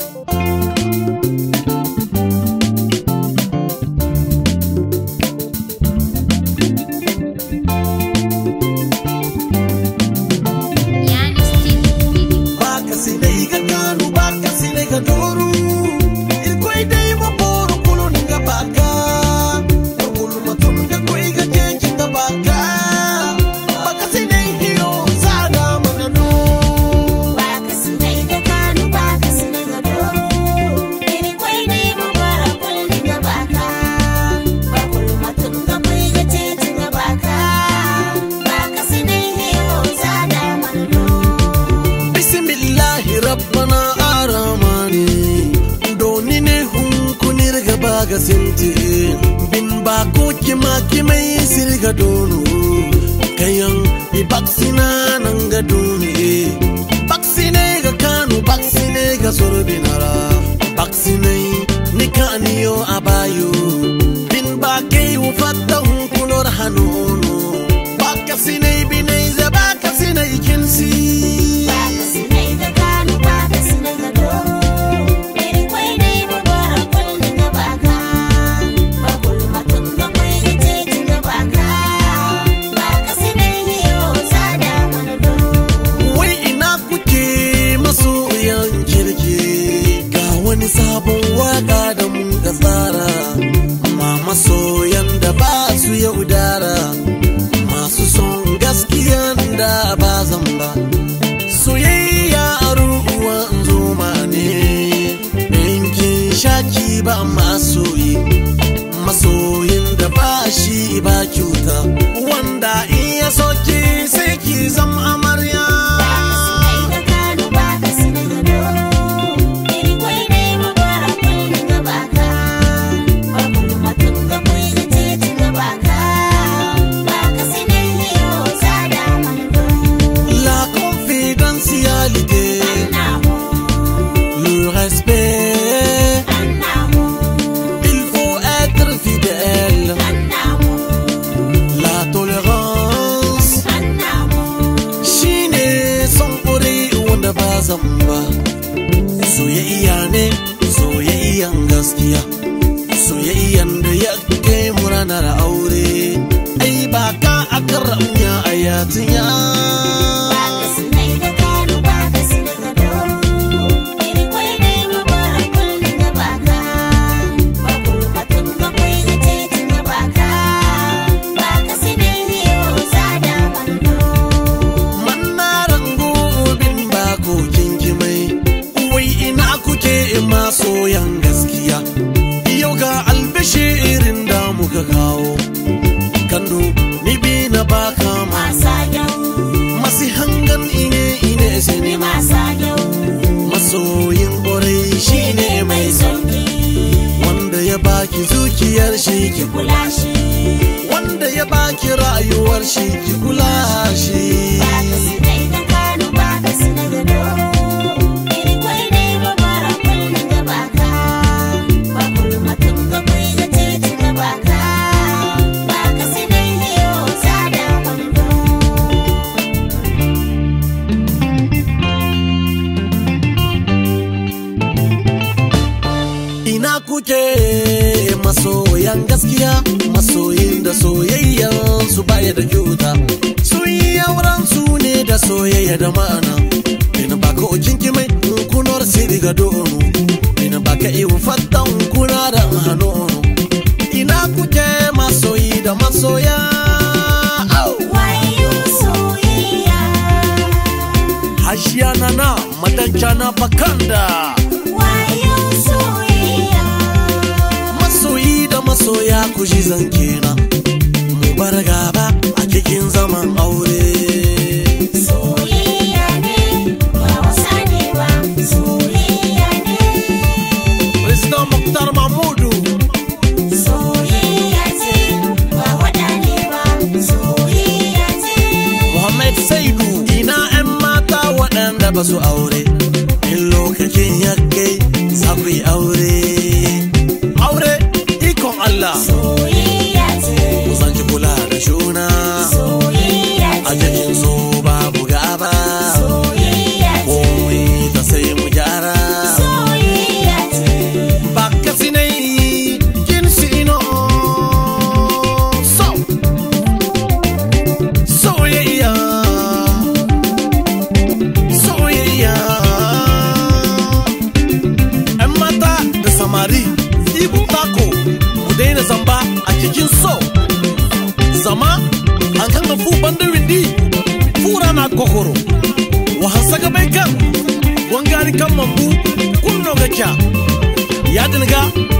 Baka sinai ga kanu baka sinai ga doru Irkoi dai ma boru kulu ninga baka Kulu matum ga koi ga keji ga baka Baka sinai hiyo sada magano Baka sinai ga kanu baka sinai ga doro Iri kwai dai mu bara kulli ga baka Bakul matun ga kwai ga titi ga baka Baka sinai hiyo sada manno Bismillahi rabbana aramani Doni ne hunkunir ga baga sinti Bin ba ko kima kimai sirga dono Kayan i baksina nan ga doni Baksine ga kanu baksine ga sorbinara Baksine ni kaniyo abayo Bin ba kai ufatta hunkunor hanono Bakasine binai za bakasine kinsi Baka sinai ga kanu baka sinai ga doro Iri kwai dai mu bara kulli ga baka Bakul matun ga kwai ga titi ga baka Baka sinai hiyo sada manno Wai ina kuke masoyan kirki ga wani sabon waka da mun ga tsara ma masoyan da ba su yaudara masu son gaskiyan da ba zan ba soyayya a ruwan zoma ne yankin shaki ba masoyi masoyin da ba shi ba cuta wanda in ya soki sai ki zam amarya la confidentialité le respect il faut être fidèle la tolérance shine son ƙuri wanda ba zan ba soyayya ne soyayyan gaskiya soyayyan da ya kai mu ranar aure ai ba ka aka ramya a yatinya mannaran gobin bako kinkimai wai ina kuke masoyan gaskiya yau ga albishirin da muka kawo kando ni bi na baka ma masu hangan ine ine sini ma masoyin ƙwarai shine mai sauki wanda ya baki zuciyar shi ki Kula shi wanda ya baki rayuwar shi ki kula shi Baka sinai da kanu baka sinai da doro Iri kwai dai ba bara kulli ga baka Bakul matun ga kwai ga titi ga baka Baka sinai hiyo sada wando ina kuke masoyan gaskiya masoyin da soyayyan su baya da kyauta sun yi auren su ne da soyayya da ma'ana ina baka ojin kimai kunar siri ga dono ina baka iwu fattan kuna da hannu ina kuke masoyi da masoya Au! Wayo soyayya hashiya na na madanca na bakanda Wayo soyayya masoyi da masoya ku ji zance na mu bar gaba a cikin zaman aure Soyayya ne ba wasa ne ba Soyayya ne President Mukhtar Mahmudu Soyayya ce ba wada ne ba Soyayya ce Muhammad Saidu ina 'yan mata waɗanda ba su aure in lokacin ya kai za ku yi aure aure ikon Allah Soyayya ce ku san ki kula da shuna Soyayya a ce cikin so babu gaba Soyayya ce komai ta sai mu gyara Soyayya kokoro wa hasaga bai kan wangari kan mambu kunno ga kya ya dinga